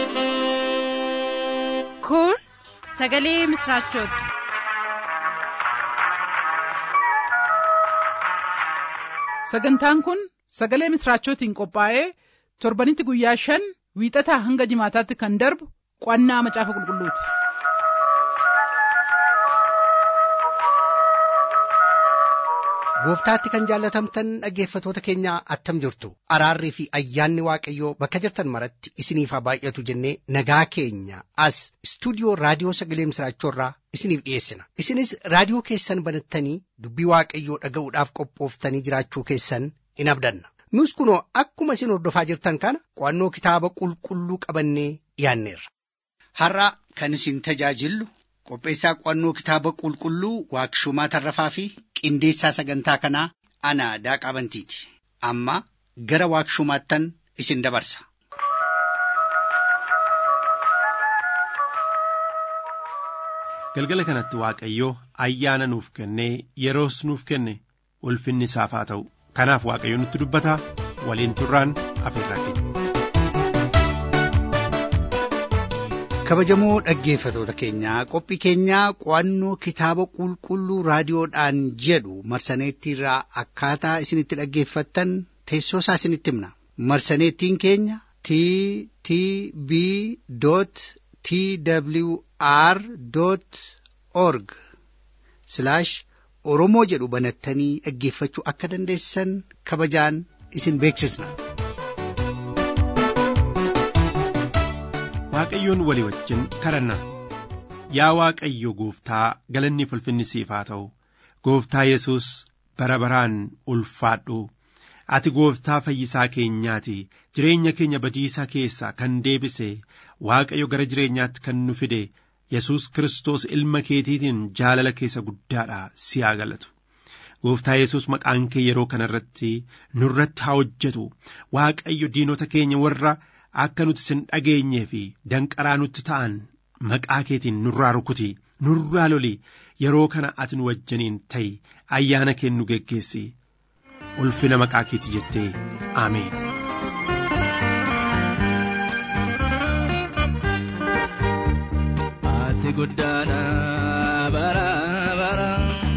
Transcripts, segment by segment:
Kun sagalee misraachooti. Sagantaan kun sagalee misraachootiin qophaa'ee torbanitti guyyaa shan wiixataa hanga jimaataatti kan darbu qo'annaa macaafa qulqulluuti. Gooftaatti kan jaallatamtan dhaggeeffatoota keenya attam jirtu araarrii fi ayyaanni waaqayyoo bakka jirtan maratti isiniif haa baay'atu jennee nagaa keenya as istuudiyoo raadiyoo sagalee misraachoorraa isiniif dhiyeessina isinis raadiyoo keessan banattanii dubbii waaqayyoo dhaga'uudhaaf qophooftanii jiraachuu keessan in abdanna nus kunoo akkuma isin hordofaa jirtan kana qo'annoo kitaaba qulqulluu qabannee dhiyaanneerra. Har'a kan isin tajaajillu qopheessaa qo'annoo kitaaba qulqulluu waaqshumaa tarrafaa fi qindeessaa sagantaa kanaa ana daaqaa bantiiti amma gara waaqshumaattan isin dabarsa. galgala kanatti waaqayyoo ayyaana nuuf kennee yeroos nuuf kenne ulfinni isaaf haa ta'u kanaaf waaqayyo nutti dubbata waliin turraan afeerraa keenya. kabajamoo dhaggeeffatoota keenyaa qophii keenyaa qo'annoo kitaaba qulqulluu raadiyoodhaan jedhu marsaneettiirraa akkaataa isinitti dhaggeeffattan teessoo isaa isinitti himna marsaneettiin keenya t t b t w r org oromoo jedhu banattanii dhaggeeffachuu akka dandeessan kabajaan isin beeksisna. waaqayyoon walii wajjin kadhanna yaa waaqayyo gooftaa galanni ulfinni siif haa ta'u gooftaa yesus bara baraan ulfaadhu ati gooftaa fayyisaa keenyaati jireenya keenya badiisaa keessaa kan deebise waaqayyo gara jireenyaatti kan nu fide yesus kiristoos ilma keetiitiin jaalala keessa guddaadha si haa galatu gooftaa yesus maqaan kee yeroo kana irratti nurratti haa hojjetu waaqayyo diinota keenya warra akka nuti sin dhageenyee fi danqaraa nutti ta'an maqaa keetiin nurraa rukuti nurraa loli yeroo kana ati nu wajjiniin ta'i ayyaana kee nu geggeessi ulfina maqaa keeti jettee ameen. Ati guddaadha bara bara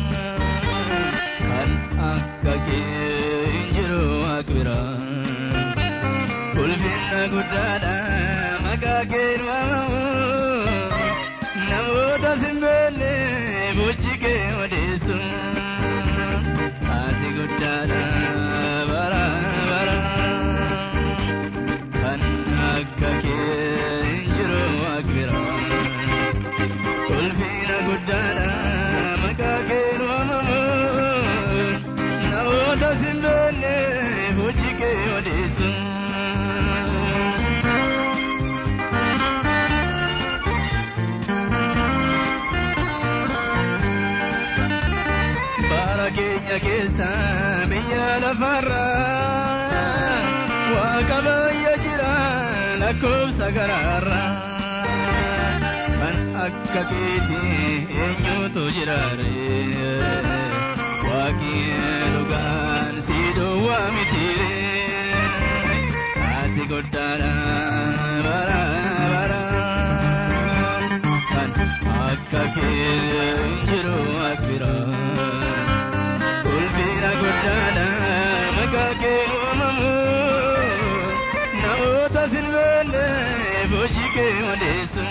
kan akka kee hin jiru akka biraa. ulfinna guddaadha maqaa kee waamamu namoota simboonni bojji kee odeessu ati guddaadha bara bara kan akka kee hin jiru akka biraa ulfinna guddaadha maqaa kee waamamu namoota simboonni bojji kee odeessu. keenya keessa biyya lafarraa waaqa baay'ee jira lakkoofsa garaarra kan akka keeti eenyutu jiraare waaqi dhugaan si duwwaa mitiire ati guddaadha bara bara kan akka kee jiru akbiraa. guddaadha maqaa kee waamamu namoota sinboonne hojii kee odeessu.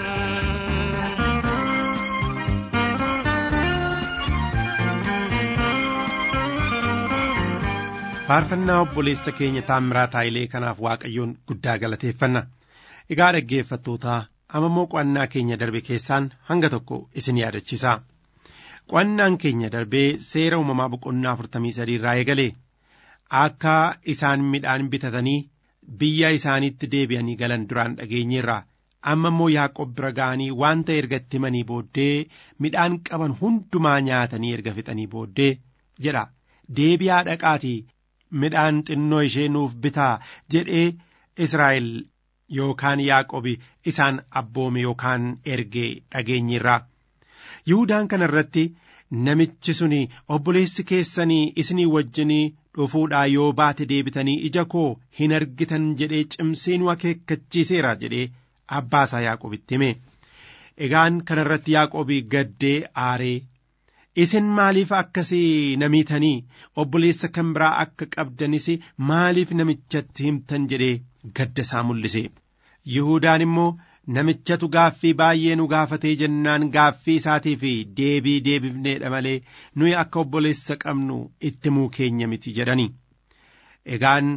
faarfannaa obboleessa keenya taammiraa taayilee kanaaf waaqayyoon guddaa galateeffanna egaa dhaggeeffattootaa amammoo qo'annaa keenya darbe keessaan hanga tokko isin yaadachiisa. qo'annaan keenya darbee seera uumamaa boqonnaa afurtamii sadii irraa eegale akka isaan midhaan bitatanii biyya isaaniitti deebi'anii galan duraan dhageenyeerra amma immoo yaaqob bira ga'anii wanta erga itti himanii booddee midhaan qaban hundumaa nyaatanii erga fixanii booddee jedha deebi'aa dhaqaatii midhaan xinnoo ishee nuuf bitaa jedhee israa'el yookaan yaaqobi isaan abboome yookaan ergee dhageenyeerra. Yihuudaan kana irratti namichi suni obboleessi keessanii isinii wajjinii dhufuudhaa yoo baate deebitanii ija koo hin argitan jedhee cimsee nu akeekkachiiseera jedhee abbaa isaa yaaqobitti hime egaan kanarratti yaaqobii gaddee aaree isin maaliif akkasii namiitanii obboleessa kan biraa akka qabdanis maaliif namichatti himtan jedhee gadda isaa mul'ise Yihudaan immoo namichatu gaaffii baay'ee nu gaafatee jennaan gaaffii isaatiif deebii deebifneedha malee nuyi akka obboleessa qabnu itti himuu keenya miti jedhani egaan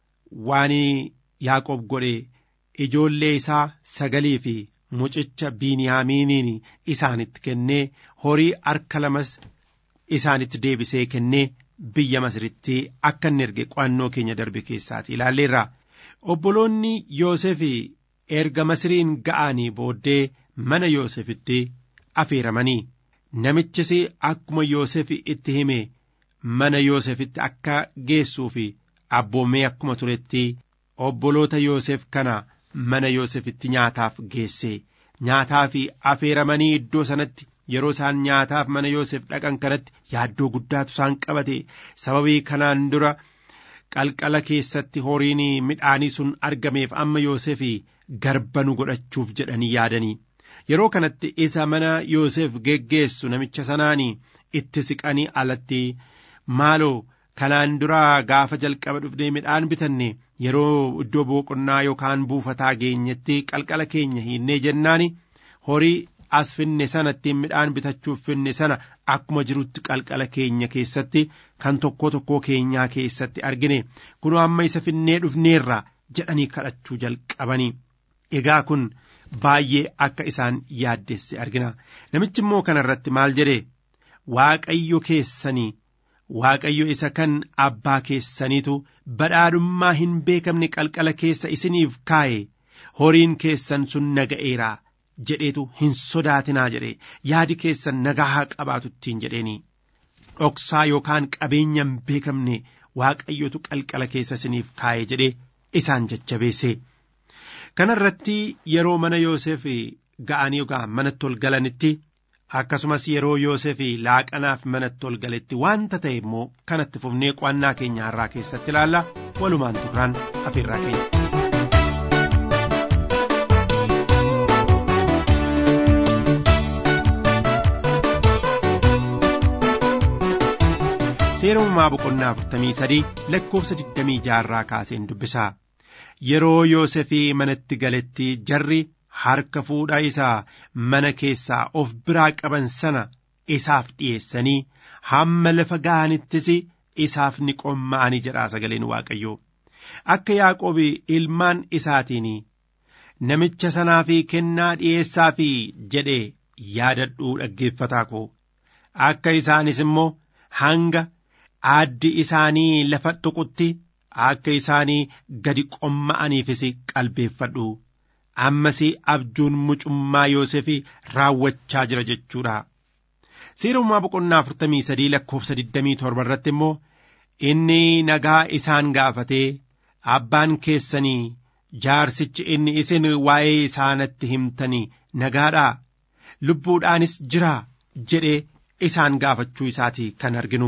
waan yaaqob godhe ijoollee isaa sagalii fi mucicha biiniyaamiiniin isaanitti kennee horii harka lamas isaanitti deebisee kennee biyya masiritti akka inni erge qo'annoo keenya darbe keessaati ilaalleerra obboloonni yoosef erga masiriin ga'anii booddee mana yoosefitti afeeramanii namichis akkuma yoosef itti hime mana yoosefitti akka geessuu fi abboomee akkuma turetti obboloota yoosef kana mana yoosefitti nyaataaf geesse nyaataa fi afeeramanii iddoo sanatti yeroo isaan nyaataaf mana yoosef dhaqan kanatti yaaddoo guddaatu isaan qabate sababii kanaan dura qalqala keessatti horiin midhaanii sun argameef amma yoosef garba nu godhachuuf jedhanii yaadanii yeroo kanatti isa mana yoosef geggeessu namicha sanaanii itti siqanii alatti maaloo kanaan dura gaafa jalqaba dhufnee midhaan bitanne yeroo iddoo boqonnaa yookaan buufataa geenyetti qalqala keenya hinnee jennaani horii as finne sana ittiin midhaan bitachuuf finne sana akkuma jirutti qalqala keenya keessatti kan tokkoo tokkoo keenyaa keessatti argine kunoo amma isa finnee dhufneerra jedhanii kadhachuu jalqabanii egaa kun baay'ee akka isaan yaaddesse argina namichi immoo kana irratti maal jedhe waaqayyo keessanii waaqayyo isa kan abbaa keessaniitu badhaadhummaa hin beekamne qalqala keessa isiniif kaa'e horiin keessan sun naga'eera jedheetu hin sodaatinaa jedhe yaadi keessan nagaa haa qabaatu ittiin jedheeni dhoksaa yookaan qabeenya hin beekamne waaqayyotu qalqala keessa isiniif kaa'e jedhee isaan jajjabeesse kana irratti yeroo mana yoosef ga'anii yookaan manatti ol galanitti akkasumas yeroo yoosef laaqanaaf manatti ol galetti wanta ta'e immoo kanatti fufnee qo'annaa keenya har'aa keessatti ilaalla walumaan turraan afeerraa keenya. seera uumamaa boqonnaa afurtamii sadii lakkoofsa digdamii jaarraa kaaseen dubbisaa yeroo yoosefii manatti galetti jarri harka fuudha isaa mana keessaa of biraa qaban sana isaaf dhi'eessanii hamma lafa ga'anittis isaaf ni qomma'anii jedhaa sagaleen waaqayyoo akka yaaqoobi ilmaan isaatiin namicha sanaa fi kennaa dhi'eessaa fi jedhe yaadadhuu dhaggeeffataa koo akka isaanis immoo hanga aaddi isaanii lafa tuqutti akka isaanii gadi qomma'aniifis qalbeeffadhu ammas abjuun mucummaa Yoosef raawwachaa jira jechuudha. Seera uumaa boqonnaa afurtamii sadii lakkoofsa digdamii torba irratti immoo inni nagaa isaan gaafatee abbaan keessanii jaarsichi inni isin waa'ee isaanatti himtanii nagaadhaa lubbuudhaanis jira jedhee isaan gaafachuu isaati kan arginu.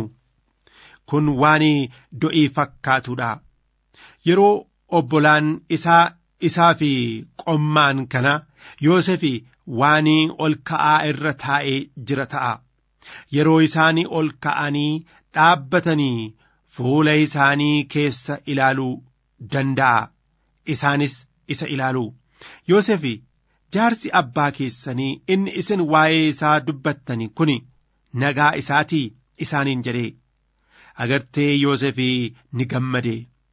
Kun waan do'ii fakkaatudha. Yeroo obbolaan isaa isaa fi qommaan kana Yoosef waan ol ka'aa irra taa'ee jira ta'a. Yeroo isaan ol ka'anii dhaabbatanii fuula isaanii keessa ilaaluu danda'a. Isaanis isa ilaalu. Yoosef jaarsi abbaa keessanii inni isin waa'ee isaa dubbattani kun nagaa isaatii isaaniin jedhee. Agartee Yoosef ni gammade.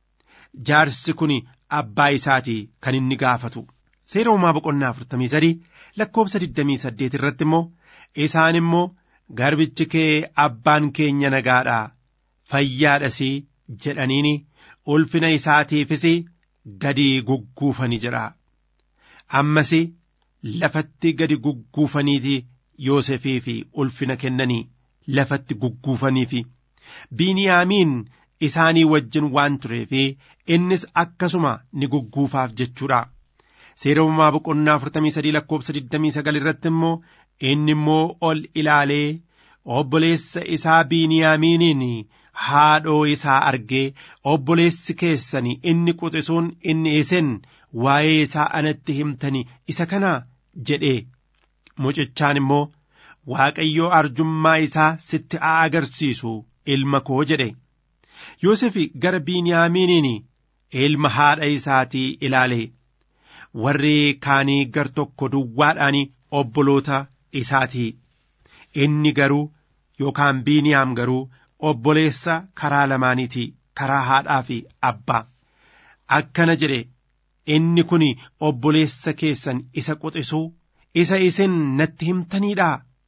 Jaarsi kun abbaa isaatii kan inni gaafatu. Seera uumaa boqonnaa afurtamii sadii lakkoofsa digdamii saddeet irratti immoo isaan immoo garbichi kee abbaan keenya nagaadhaa fayyaadhasii jedhaniini ulfina isaatiifis gadi gugguufani jedha. Ammas lafatti gadi gugguufaniiti Yoosefii fi ulfina kennanii lafatti gugguufaniifi. Biiniyaamiin isaanii wajjin waan tureefi innis akkasuma ni gugguufaaf jechuudha. Seera uumamaa boqonnaa afurtamii sadii lakkoofsa digdamii sagal irratti immoo inni immoo ol ilaalee obboleessa isaa Biiniyaamiiniin haadhoo isaa argee obboleessi keessanii inni quxisuun inni isin waa'ee isaa anatti himtani isa kana jedhee mucichaan immoo waaqayyoo arjummaa isaa sitti haa agarsiisu ilma koo jedhe Yoosef gara Biiniyaamiiniin ilma haadha isaatii ilaale warri kaanii gar tokko duwwaadhaan obboloota isaatii inni garuu yookaan Biiniyaam garuu obboleessa karaa lamaaniiti karaa haadhaa fi abbaa akkana jedhe inni kun obboleessa keessan isa quxisuu isa isin natti himtaniidha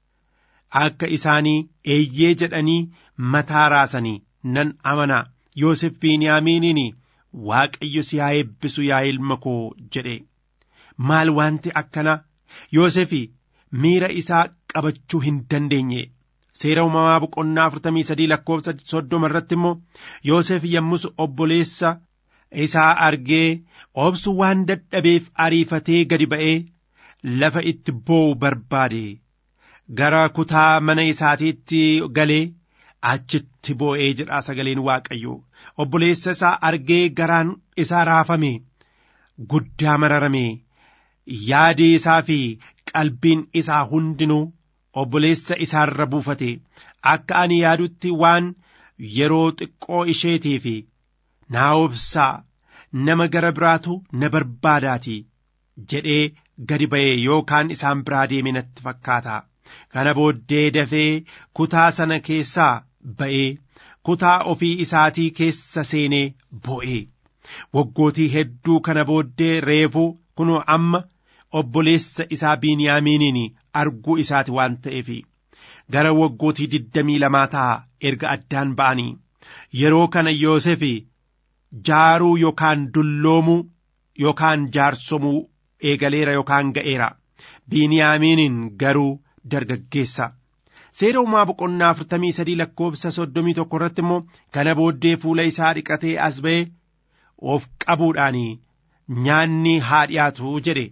akka isaanii eeyyee jedhanii mataa raasanii nan amanaa Yoosef Biiniyaamiiniin Waaqayyo si haa eebbisu yaa ilma koo jedhe maal wanti akkana Yoosef miira isaa qabachuu hin dandeenye seera uumamaa boqonnaa afurtamii sadii lakkoofsa soddoma irratti immoo Yoosef yommus obboleessa isaa argee obsu waan dadhabeef ariifatee gadi ba'ee lafa itti boo'u barbaade gara kutaa mana isaatiitti galee achitti boo'ee jedha sagaleen waaqayyo obboleessa isaa argee garaan isaa raafame guddaa mararame yaadi isaa fi qalbiin isaa hundinuu obboleessa isaarra buufate akka ani yaadutti waan yeroo xiqqoo isheetii fi naa obsaa nama gara biraatu na barbaadaati jedhee gadi ba'e yookaan isaan biraa deeme natti fakkaata kana booddee dafee kutaa sana keessaa ba'ee kutaa ofii isaatii keessa seenee boo'e waggootii hedduu kana booddee reefuu kunoo amma obboleessa isaa biiniyaamiiniin arguu isaati waan ta'eef gara waggootii digdamii lamaa ta'a erga addaan ba'anii yeroo kana Yoosef jaaruu yookaan dulloomuu yookaan jaarsomuu eegaleera yookaan ga'eera biiniyaamiiniin garuu dargaggeessa seera uumaa boqonnaa afurtamii sadii lakkoofsa soddomii tokko irratti immoo kana booddee fuula isaa dhiqatee as ba'ee of qabuudhaan nyaanni haa dhiyaatu jedhe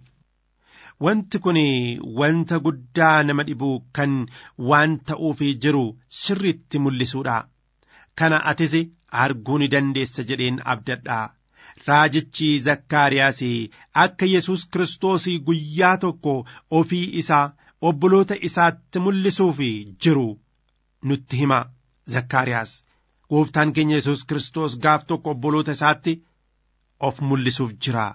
wanti kun wanta guddaa nama dhibu kan waan ta'uuf jiru sirriitti mul'isuudha kana atis arguu ni dandeessa jedheen abdadha raajichi zakkaariyaas akka yesus kiristoos guyyaa tokko ofii isaa obboloota isaatti mul'isuuf jiru nutti hima zakkaariyaas gooftaan keenya yesus kiristoos gaaf tokko obboloota isaatti of mul'isuuf jira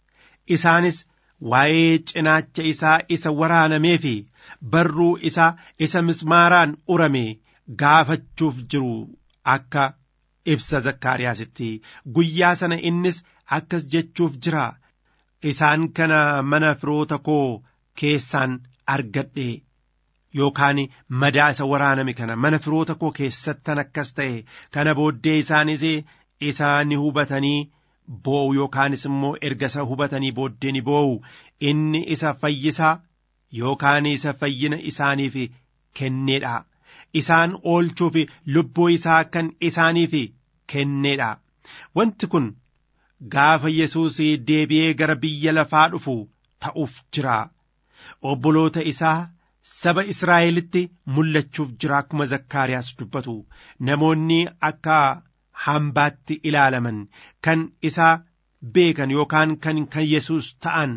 isaanis waa'ee cinaacha isaa isa waraanamee fi barruu isaa isa mismaaraan urame gaafachuuf jiru akka ibsa zakkaariyaasitti guyyaa sana innis akkas jechuuf jira isaan kana mana firoota koo keessaan argadhe yookaan madaa isa waraaname kana mana firoota koo keessattan akkas ta'e kana booddee isaanis isaa ni hubatanii boo'u yookaanis immoo erga isa hubatanii booddee ni boo'u inni isa fayyisaa yookaan isa fayyina isaaniif kenneedha isaan oolchuuf lubbuu isaa kan isaaniif kenneedha wanti kun gaafa yesuus deebi'ee gara biyya lafaa dhufu ta'uuf jira obboloota isaa saba Israa'elitti mul'achuuf jira akkuma zakkaariyaas dubbatu namoonni akka hambaatti ilaalaman kan isaa beekan yookaan kan kan yesus ta'an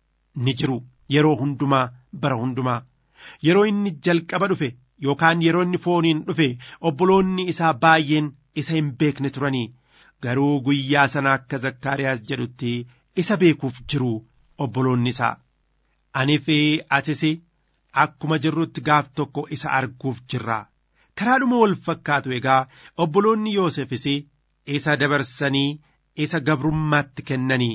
ni jiru yeroo hundumaa bara hundumaa yeroo inni jalqaba dhufe yookaan yeroo inni fooniin dhufe obboloonni isaa baay'een isa hin beekne turanii garuu guyyaa sana akka zakkaariyaas jedhutti isa beekuuf jiru obboloonni isaa anii fi atis akkuma jirrutti gaaf tokko isa arguuf jirra karaadhuma wal fakkaatu egaa obboloonni yoosefis isa dabarsanii isa gabrummaatti kennanii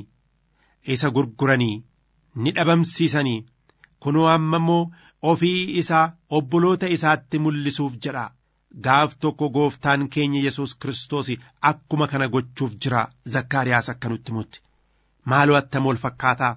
isa gurguranii ni dhabamsiisanii kunoo amma immoo ofii isaa obboloota isaatti mul'isuuf jedha gaaf tokko gooftaan keenya yesus kiristoos akkuma kana gochuuf jira zakkaariyaas akka nutti himutti maaloo attam wal fakkaataa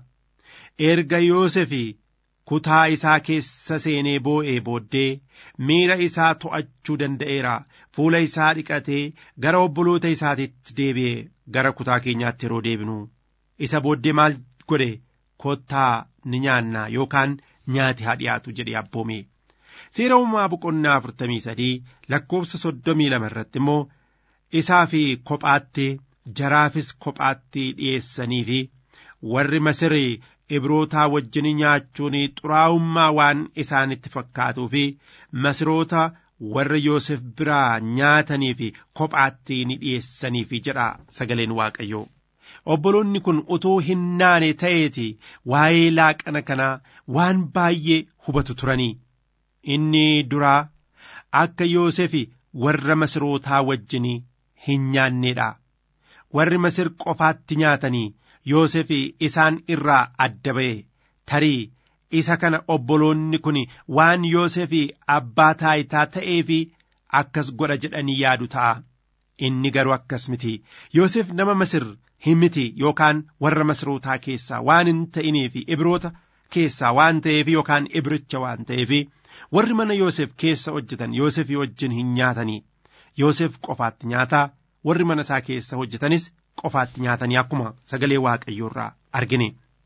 erga yoosefii kutaa isaa keessa seenee boo'ee booddee miira isaa to'achuu danda'eera fuula isaa dhiqatee gara obboloota isaatiitti deebi'ee gara kutaa keenyaatti yeroo deebinu isa booddee maal godhe kottaa ni nyaannaa yookaan nyaati haa dhiyaatu jedhee abboome seera uumaa boqonnaa afurtamii sadii lakkoofsa soddomii lama irratti immoo isaa fi kophaatti jaraafis kophaatti dhi'eessanii fi warri Masirii Ibrootaa wajjin nyaachuun xuraa'ummaa waan isaanitti fakkaatuu fi Masiroota warra Yoosef biraa nyaatanii fi kophaatti ni dhiyeessaniifi jedha sagaleen Waaqayyoo. Obboloonni kun utuu hin naane ta'eeti waa'ee laaqana kanaa waan baay'ee hubatu turanii. Inni duraa akka Yoosef warra Masirootaa wajjin hin nyaanneedha. Warri Masir qofaatti nyaatanii Yoosef isaan irraa adda ba'e tarii isa kana obboloonni kun waan Yoosef abbaa taayitaa ta'ee fi akkas godha jedhanii yaadu ta'a. Inni garuu akkas miti. Yoosef nama Masir hin miti yookaan warra Masirootaa keessaa waan hin ta'inii fi Ibroota keessaa waan ta'eef yookaan Ibricha waan ta'eef warri mana Yoosef keessa hojjetan Yoosef wajjin hin nyaatanii. Yoosef qofaatti nyaataa warri mana isaa keessa hojjetanis qofaatti nyaatanii akkuma sagalee waaqayyoo irraa argine.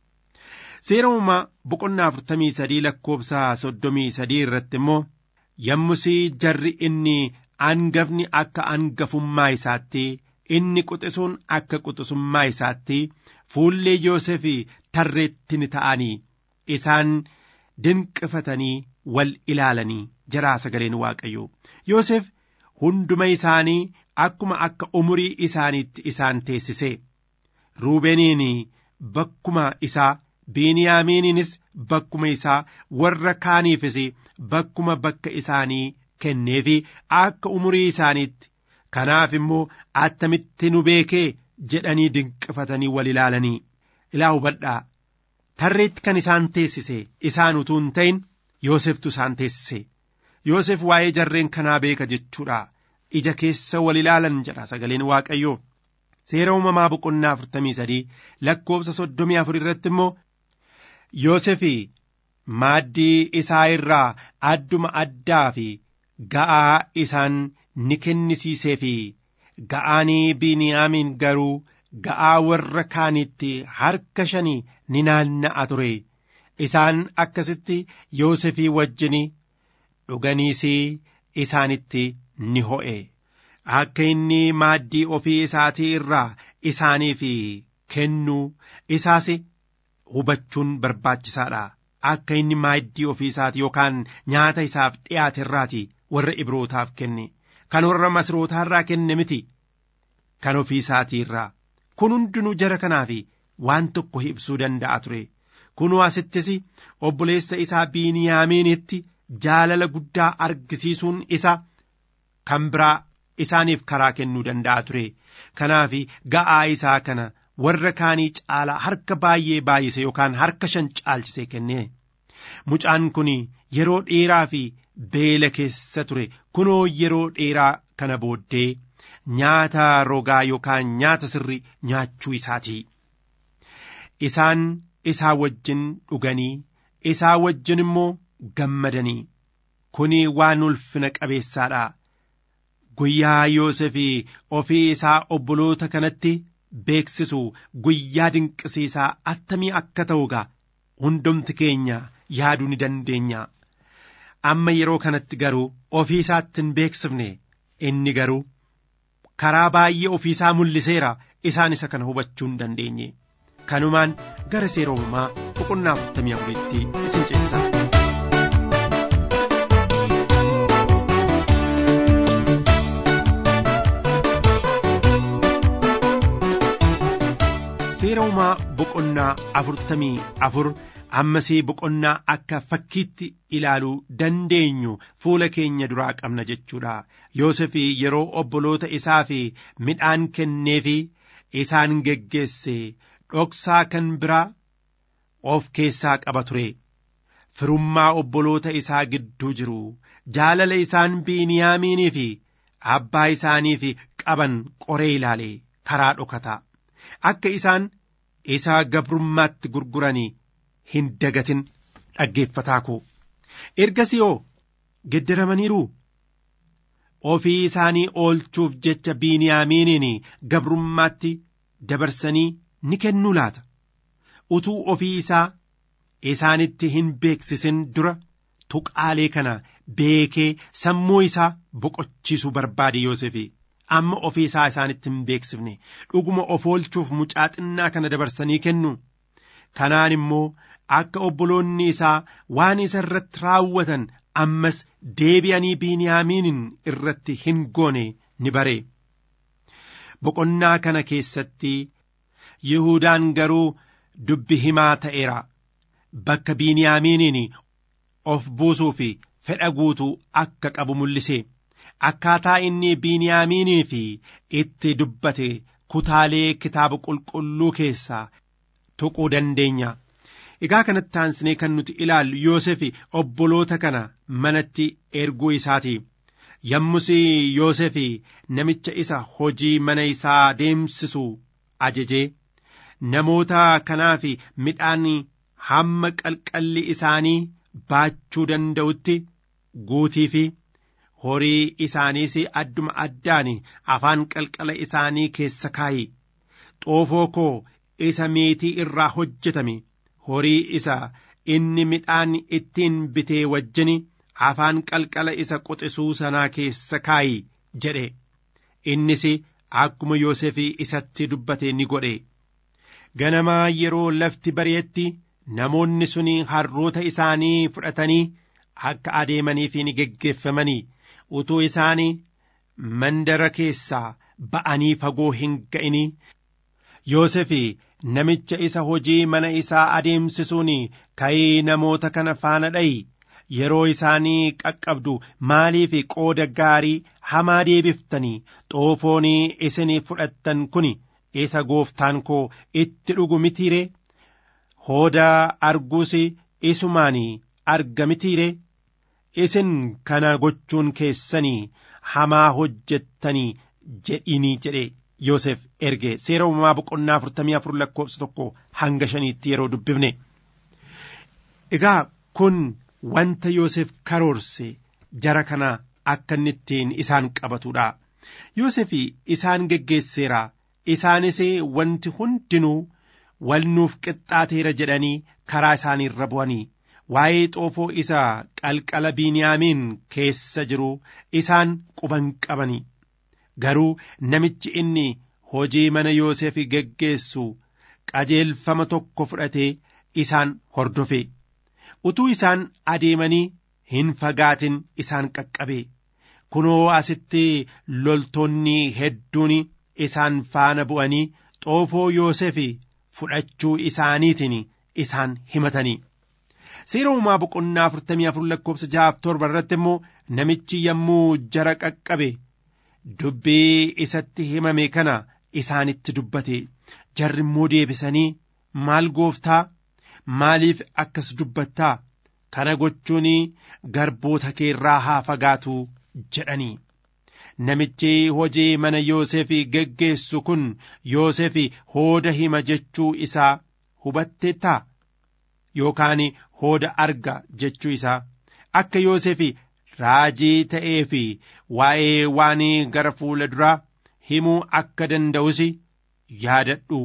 Seera uumaa boqonnaa afurtamii sadii lakkoobsa soddomii sadii irratti immoo yommusii jarri inni angafni akka angafummaa isaatti inni quxisuun akka quxisummaa isaatti fuullee Yoosef tarreetti ni ta'anii isaan dinqifatanii wal ilaalanii jedhaa sagaleen waaqayyoo Yoosef hunduma isaanii akkuma akka umurii isaaniitti isaan teessise ruubeniin bakkuma isaa biiniyaamiininis bakkuma isaa warra kaaniifis bakkuma bakka isaanii kenneefi akka umurii isaaniitti kanaaf immoo attamitti nu beekee jedhanii dinqifatanii wal ilaalanii ilaa hubadhaa tarreetti kan isaan teessise isaan utuu hin ta'in Yooseftu isaan teessise Yoosef waa'ee jarreen kanaa beeka jechuudha ija keessa wal ilaalan jedha sagaleen waaqayyoo seera uumamaa boqonnaa afurtamii sadii lakkoobsa soddomii afur irratti immoo Yoosef maaddii isaa irraa adduma addaa fi ga'aa isaan ni kennisiisee fi ga'aanii biiniyaamiin garuu ga'aa warra kaanitti harka shanii ni naanna'a ture isaan akkasitti Yoosefii wajjin dhuganiis isaanitti ni ho'e akka inni maaddii ofii isaatii irraa isaaniif kennuu isaas hubachuun barbaachisaadha akka inni maaddii ofii isaatii yookaan nyaata isaaf dhiyaate irraati warra ibrootaaf kenne kan warra masrootaa irraa kenne miti kan ofii isaatii irraa kun hundinuu jara kanaaf waan tokko ibsuu danda'a ture kunuu asittis obboleessa isaa biiniyaamiinitti jaalala guddaa argisiisuun isa kan biraa isaaniif karaa kennuu danda'a ture kanaaf ga'aa isaa kana warra kaanii caalaa harka baay'ee baay'ise yookaan harka shan caalchisee kenne mucaan kun yeroo dheeraa fi beela keessa ture kunoo yeroo dheeraa kana booddee nyaata rogaa yookaan nyaata sirri nyaachuu isaati isaan isaa wajjin dhuganii isaa wajjin immoo gammadanii kuni waan ulfina qabeessaadha guyyaa Yoosef ofii isaa obboloota kanatti beeksisu guyyaa dinqisiisaa attamii akka ta'u gaa hundumti keenya yaaduu ni dandeenya amma yeroo kanatti garuu ofii isaatti hin beeksifne inni garuu karaa baay'ee ofii isaa mul'iseera isaan isa kana hubachuu hin dandeenye kanumaan gara seera uumamaa boqonnaa afurtamii afuritti isin ceesisa. seera uumaa boqonnaa afurtamii afur ammasii boqonnaa akka fakkiitti ilaaluu dandeenyu fuula keenya duraa qabna jechuudha Yoosef yeroo obboloota isaa fi midhaan kenneefi isaan geggeesse dhoksaa kan biraa of keessaa qaba ture firummaa obboloota isaa gidduu jiru jaalala isaan biiniyaamiinii fi abbaa isaaniif qaban qoree ilaale karaa dhokataa akka isaan isaa gabrummaatti gurguranii hin dagatin dhaggeeffataa koo ergasii hoo geddaramaniiru ofii isaanii oolchuuf jecha biiniyaamiiniin gabrummaatti dabarsanii ni kennuu laata utuu ofii isaa isaanitti hin beeksisin dura tuqaalee kana beekee sammuu isaa boqochiisuu barbaade Yoosefi. amma ofii isaa isaanitti hin beeksifne dhuguma of oolchuuf mucaa xinnaa kana dabarsanii kennu kanaan immoo akka obboloonni isaa waan isa irratti raawwatan ammas deebi'anii biiniyaamiinin irratti hin goone ni bare boqonnaa kana keessatti Yihudaan garuu dubbi himaa ta'eera bakka biiniyaamiiniin of buusuu fi fedha guutuu akka qabu mul'ise akkaataa inni biiniyaamiinii fi itti dubbate kutaalee kitaaba qulqulluu keessaa tuquu dandeenya. Egaa kanatti aansinee kan nuti ilaallu Yoosef obboloota kana manatti erguu isaati. Yommus Yoosef namicha isa hojii mana isaa deemsisu ajajee namoota kanaaf midhaan hamma qalqalli isaanii baachuu danda'utti guutii fi horii isaaniis adduma addaan afaan qalqala isaanii keessa kaayi xoofoo koo isa meetii irraa hojjetame horii isa inni midhaan ittiin bitee wajjin afaan qalqala isa quxisuu sanaa keessa kaayi jedhe innis akkuma Yoosef isatti dubbate ni godhe ganamaa yeroo lafti bari'etti namoonni sun harroota isaanii fudhatanii akka adeemanii fi ni geggeeffamanii utuu isaanii mandara keessaa ba'anii fagoo hin ga'inii Yoosef namicha isa hojii mana isaa adeemsisuun ka'ii namoota kana faana dha'i yeroo isaanii qaqqabdu maaliif qooda gaarii hamaa deebiftanii xoofoonii isin fudhattan kun isa gooftaan koo itti dhugu mitiire hooda arguus isumaan arga mitiire isin kana gochuun keessanii hamaa hojjettanii jedhinii jedhe Yoosef erge seera uumamaa boqonnaa afurtamii afur lakkoofsa tokko hanga shaniitti yeroo dubbifne. Egaa kun wanta Yoosef karoorse jara kana akka inni ittiin isaan qabatudha. Yoosef isaan geggeesseera isaanis wanti hundinuu wal nuuf qixxaateera jedhanii karaa isaanii irra bu'anii waa'ee xoofoo isa qalqala biiniyaamiin keessa jiru isaan quban qabanii garuu namichi inni hojii mana Yoosef geggeessu qajeelfama tokko fudhatee isaan hordofe utuu isaan adeemanii hin fagaatin isaan qaqqabe kunoo asitti loltoonni hedduun isaan faana bu'anii xoofoo Yoosef fudhachuu isaaniitiin isaan himatanii. Seera uumaa boqonnaa afurtamii afur lakkoofsa jahaaf torba irratti immoo namichi yommuu jara qaqqabe dubbii isatti himame kana isaanitti dubbate jarri immoo deebisanii maal gooftaa maaliif akkas dubbattaa kana gochuun garboota keerraa haa fagaatu jedhanii. Namichi hojii mana Yoosef geggeessu kun Yoosef hooda hima jechuu isaa hubatteettaa yookaan hooda arga jechuu isaa akka Yoosef raajii ta'ee fi waa'ee waan gara fuula duraa himuu akka danda'us yaadadhu.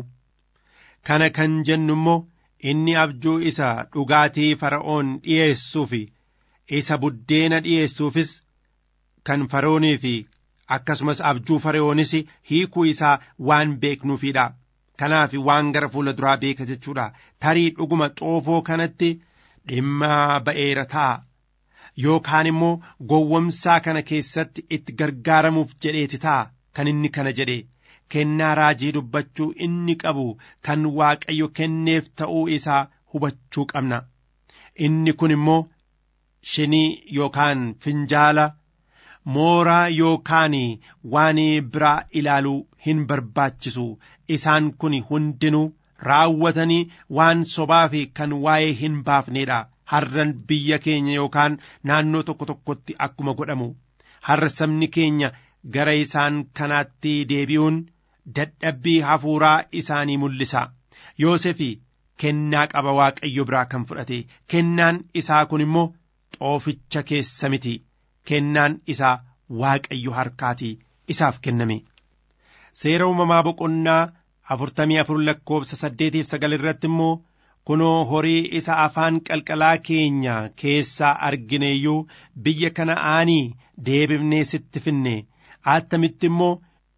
Kana kan jennu immoo inni abjuu isa dhugaatii fara'oon dhi'eessuuf isa buddeena dhi'eessuufis kan fara'oonii fi akkasumas abjuu fara'oonis hiikuu isaa waan beeknuufidha. Kanaaf waan gara fuula duraa beeka jechuudha. Tarii dhuguma xoofoo kanatti dhimma ba'eera ta'a. Yookaan immoo gowwomsaa kana keessatti itti gargaaramuuf jedheeti ta'a kan inni kana jedhe. Kennaa raajii dubbachuu inni qabu kan Waaqayyo kenneef ta'uu isaa hubachuu qabna. Inni kun immoo shinii yookaan finjaala mooraa yookaan waan biraa ilaaluu hin barbaachisu isaan kun hundinuu raawwatanii waan sobaa fi kan waa'ee hin baafneedha har'an biyya keenya yookaan naannoo tokko tokkotti akkuma godhamu har'a sabni keenya gara isaan kanaatti deebi'uun dadhabbii hafuuraa isaanii mul'isa Yoosefi kennaa qaba waaqayyo biraa kan fudhate kennaan isaa kun immoo xooficha keessa miti kennaan isaa waaqayyo harkaatii isaaf kenname seera uumamaa boqonnaa afurtamii afur lakkoofsa saddeetiif sagal irratti immoo kunoo horii isa afaan qalqalaa keenya keessaa argineeyyuu biyya kana'aanii deebifnee sitti finne attamitti immoo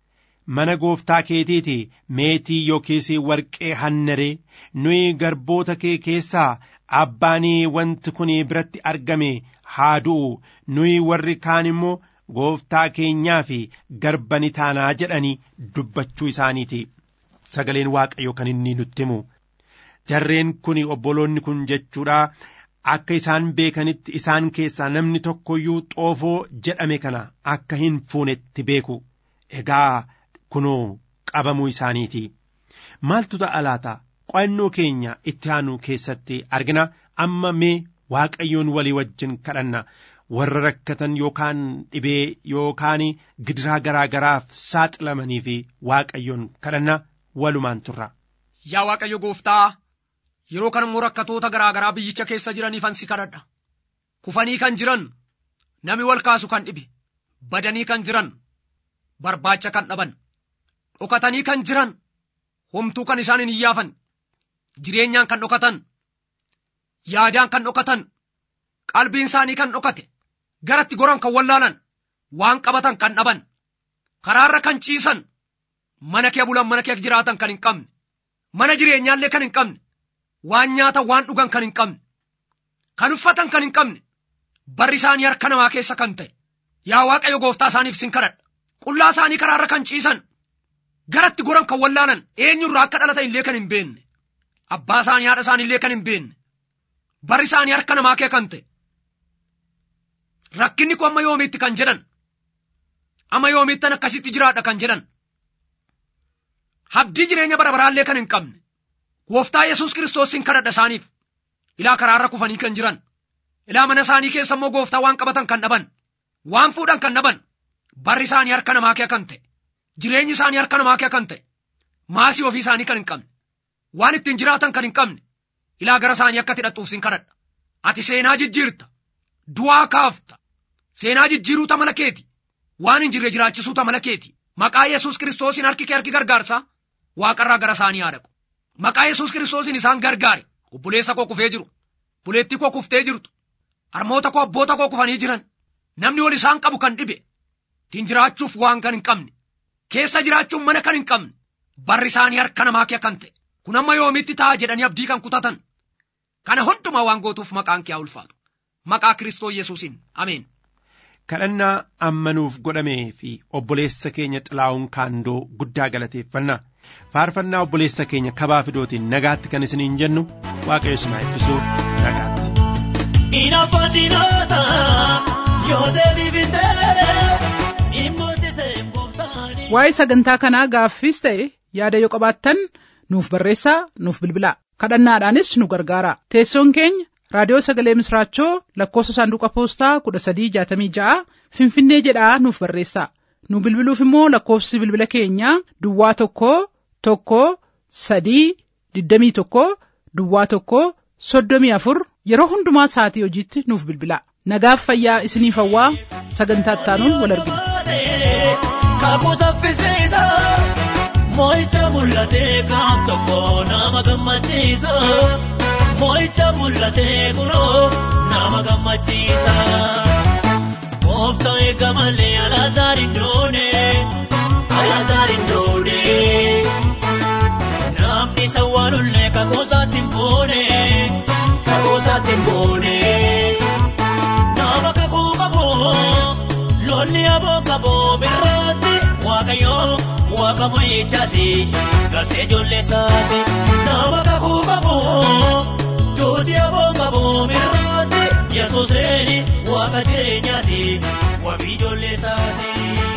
mana gooftaa keetiiti meetii yookiis warqee hannaree nuyi garboota kee keessaa abbaanii wanti kun biratti argame haa du'u nuyi warri kaan immoo gooftaa keenyaa fi garba ni taanaa jedhanii dubbachuu isaaniiti sagaleen waaqayyo kan inni nutti himu jarreen kun obboloonni kun jechuudha akka isaan beekanitti isaan keessaa namni tokkoyyuu xoofoo jedhame kana akka hin fuunetti beeku egaa kunoo qabamuu isaaniiti maaltu ta'a laata qo'annoo keenya itti aanu keessatti argina amma mee waaqayyoon walii wajjin kadhanna warra rakkatan yookaan dhibee yookaan gidiraa garaa garaaf saaxilamanii fi waaqayyoon kadhanna walumaan turra. Yaa Waaqayyo gooftaa yeroo kana immoo rakkatoota garaa garaa biyyicha keessa jiraniifan si kadhadha. Kufanii kan jiran nami wal kaasu kan dhibe badanii kan jiran barbaacha kan dhaban dhokatanii kan jiran homtuu kan isaan hin iyyaafan jireenyaan kan dhokatan yaadaan kan dhokatan qalbiin isaanii kan dhokate garatti goran kan wallaalan waan qabatan kan dhaban karaarra kan ciisan mana kee bulan mana kee jiraatan kan hin qabne mana jireenyaallee kan hin qabne waan nyaatan waan dhugan kan hin qabne kan uffatan kan hin qabne barri isaanii harka namaa keessa kan ta'e yaa waaqayyo gooftaa isaaniif sin kadhadha qullaa isaanii karaarra kan ciisan garatti goran kan wallaalan eenyurraa akka dhalatan illee kan hin beekne abbaa isaanii haadha isaanii illee kan hin beekne barri isaanii harka namaa kee kan ta'e rakkinni kun amma yoomiitti kan jedhan amma yoomiittan akkasitti jiraadha kan jedhan habdii jireenya bara baraallee kan hin qabne gooftaa yesus kiristoosiin kadhadha isaaniif ilaa karaarra kufanii kan jiran ilaa mana isaanii keessa immoo gooftaa waan qabatan kan dhaban waan fuudhan kan dhaban barri isaanii harka namaa kee kan ta'e jireenyi isaanii harka namaa kee kan ta'e maasii ofii isaanii kan hin qabne waan ittiin jiraatan kan hin qabne ilaa gara isaanii akka hidhattuuf sin kadhadha ati seenaa jijjiirta du'aa kaafta seenaa jijjiiruu tamala keeti waan hin jirre jiraachisuu tamala keeti maqaa yesus kiristoosiin harki kee harki gargaarsaa waaqarraa gara isaanii haa dhaqu maqaa yesus kiristoosiin isaan gargaare obboleessa koo kufee jiru buleettii koo kuftee jirtu harmoota koo abboota koo kufanii jiran namni wal isaan qabu kan dhibe ittiin jiraachuuf waan kan hin qabne keessa jiraachuun mana kan hin qabne barri isaanii harka namaa kee kan ta'e kun amma yoomitti ta'a jedhanii abdii kan kutatan kana hundumaa waan gootuuf maqaan kee haa ulfaatu maqaa kiristoo yesuusin ameen. kadhannaa ammanuuf godhamee fi obboleessa keenya xilaa'uun kaandoo guddaa galateeffanna faarfannaa obboleessa keenya kabaa fidootiin nagaatti kan isiniin jennu waaqayyo isin haa eebbisu nagaatti. Inaaffatinoota yoo deebifitee immoosisee gooftaani. waa'ee sagantaa kanaa gaaffiis ta'e yaada yoo qabaattan nuuf barreessaa nuuf bilbilaa kadhannaadhaanis nu gargaara teessoon keenya raadiyoo sagalee misraachoo lakkoofsa saanduqa poostaa kudha sadii jaatamii ja'a finfinnee jedhaa nuuf barreessaa nu bilbiluuf immoo lakkoofsi bilbila keenyaa duwwaa tokko tokko sadii digdamii tokko duwwaa tokko soddomii afur yeroo hundumaa sa'atii hojiitti nuuf bilbilaa nagaaf fayyaa isiniif hawwaa sagantaa ittaanuun wal argina. Kakuu saffisiisa moo'icha mul'atee kan tokko nama gammachiisa moo'icha mul'atee kunoo nama gammachiisa. Gooftaa eega malee alaazaar hin doone alaazaar hin doone namni isa waanullee kakoosaatti hin boone kakoosaatti hin boone nama kakuu qabu. Lonni aboo qaboo birraatti waaqayyo waaqa mo'ichaati garsee ijoollee isaati nama kakuu qabu duuti aboo qaboo birraatti yesuus reeni waaqa jireenyaati wabii ijoollee isaati.